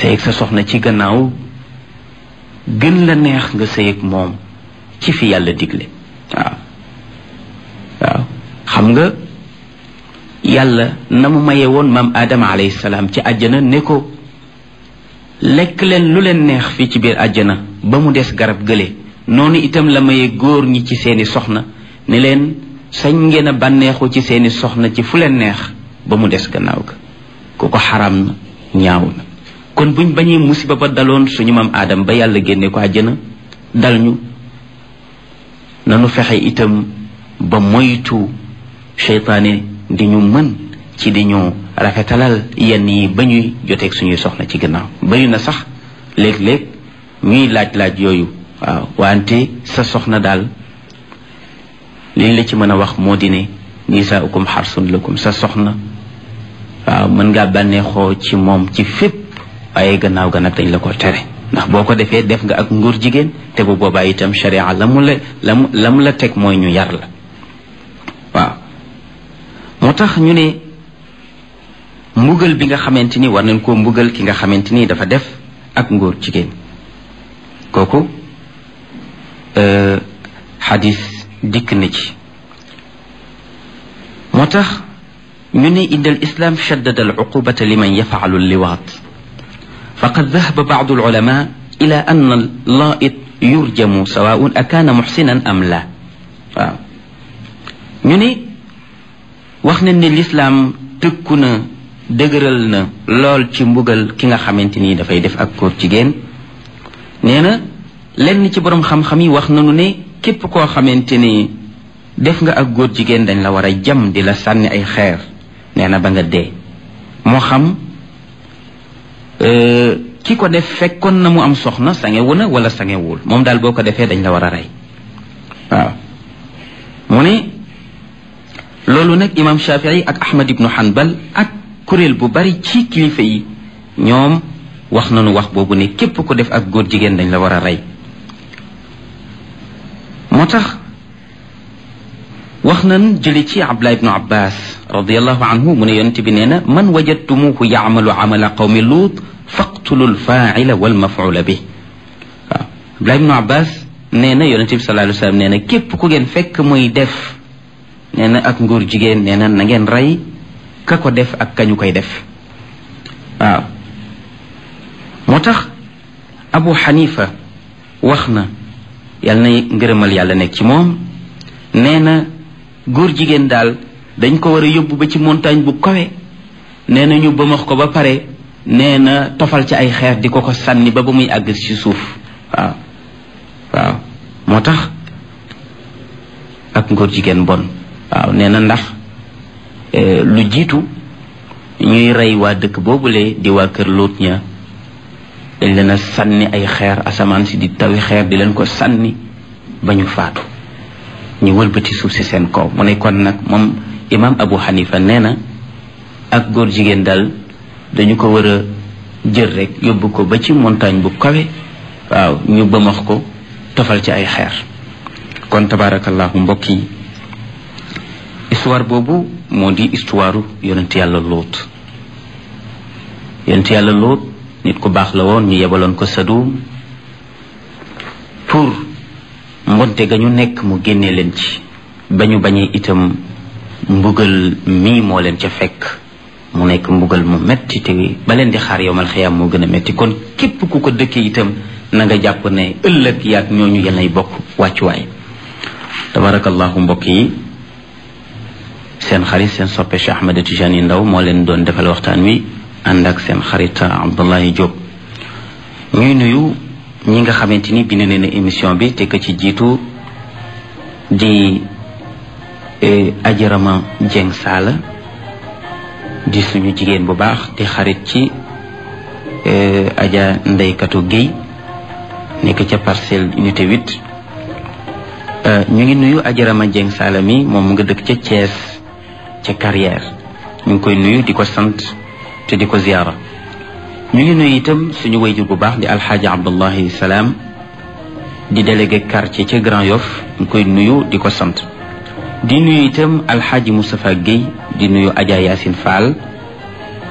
sëy ak sa soxna ci gannaaw gën la neex nga sëy ak moom ci fi yàlla digle waaw waaw xam nga yàlla na mu maye woon maam aadama alayhi salaam ci àjjana ne ko lekk leen lu leen neex fii ci biir àjjana ba mu des garab gële noonu itam la maye góor ñi ci seeni soxna ne leen sañ ngeen a bànneexu ci seeni soxna ci fu leen neex ba mu des gannaaw ga ku ko xaram na ñaaw na kon buñ bañee musiba ba daloon suñu maam aadam ba yàlla génne ko àjjana dal ñu nanu fexe itam ba moytu seytaane di ñu mën ci di ñu rafetalal yenn yi ba ñuy joteeg suñuy soxna ci gannaaw bari na sax léeg-léeg ñuy laaj-laaj yooyu waaw wante sa soxna daal liñ la ci mën a wax moo di ne nisaaukum xarsun lakum sa soxna waaw mën ngaa bànneexoo ci moom ci fépp waaye gannaaw ga nag dañ la ko tere ndax boo ko defee def nga ak nguur jigéen te bu boobaa itam sharia la mu la la mu la mu la teg mooy ñu yar la waaw moo tax ñu ne mbugal bi nga xamante ni war nañ koo mbugal ki nga xamante ni dafa def ak ngóor jigéen kooku xadis dikk na ci moo tax ñu ne inda al islam shaddada al uqubata liman yafaalu liwaat faqad dahaba baadu alulama ila an allaait yurjamu sawaun akaana muxsinan am la waaw ñu ne wax nañ ne lislaam tëkku na dëgëral na lool ci mbugal ki nga xamante ni dafay def ak góor jigéen nee na lenn ci boroom xam-xam yi wax nañu ne képp koo xamante ni def nga ak góor jigéen dañ la war a jam di la sànni ay xeer nee na ba nga dee moo xam ki ko def fekkoon na mu am soxna sangewu na wala sangewul moom daal boo ko defee dañ la war a rey waaw mu ne loolu nag imam shafii ak ahmad ibnu hanbal ak kuréel bu bari ci kilifa yi ñoom wax nañu wax boobu ne képp ku def ak góor jigéen dañ la war a rey moo tax wax nañ jële ci abdullah ibnu abbas radiallahu anhu mu ne yonent bi nee na man wajadtumuhu yaamalu amala qawmi luut faqtulu lfaaila walmafula bi waaw abdullah ibnu abbas nee na yonent bi sallallahu alayhi wa sallam nee na képp ku ngeen fekk muy def nee na ak nguur jigéen nee na na ngeen rey ka ko def ak kañu koy def waaw moo tax abu xanifa wax na yàlla na ngërëmal yàlla nekk ci moom nee na góor jigéen daal dañ ko war a yóbbu ba ci montagne bu kawe nee na ñu bëmax ko ba pare nee na tofal ci ay xeer di ko ko sànni ba ba muy àgg ci suuf waaw waaw moo tax ak ngóor jigéen bon waaw nee na ndax lu jiitu ñuy rey waa dëkk boobule di waa kër Luut ña dañ leen a sànni ay xeer asamaan si di tawi xeer di leen ko sànni ba ñu faatu ñu wëlbati suuf si seen kaw mu ne kon nag moom imaam Abu Hanifa nee na ak góor jigéen daal dañu ko war a jël rek yóbbu ko ba ci montagne bu kawe waaw ñu bëmax ko tofal ci ay xeer kon tabaarakallahu mbokk yi histoire boobu moo di histoire yonent yàlla lóot yonent yàlla lóot nit ku baax la woon ñu yebaloon ko Sadum pour mbonte ga ñu nekk mu génne leen ci ba ñu bañee itam mbugal mii moo leen ca fekk mu nekk mbugal mu metti te ba leen di xaar yowmal xiyaam moo gën a metti kon képp ku ko dëkkee itam na nga jàpp ne ëllëg yaag ñooñu yenay bokk wàccuwaay tabarakallahu mbokk yi seen xarit seen soppe Cheikh Ahmed Tijani Ndaw moo leen doon defal waxtaan wi ànd ak seen xarit Abdullahi Diop ñuy nuyu ñi nga xamante ni bind nañu émission bi te ko ci jiitu di ajarama Jeng Saala di suñu jigéen bu baax di xarit ci aja ndeykatu Guèye nekk ca parcelle unité 8 ñu ngi nuyu ajarama Jeng Saala mi moom mu nga dëkk ca Thiès ca carrière ñu ngi koy nuyu di ko sant te di ko ziyaara ñu ngi nuyu itam suñu wayjur bu baax di alxaaji abdullahi salaam di délégué quartier ca Grand Yoff ñu koy nuyu di ko sant di nuyu itam alxaaji Moustapha Guèye di nuyu Adja Yacine Fall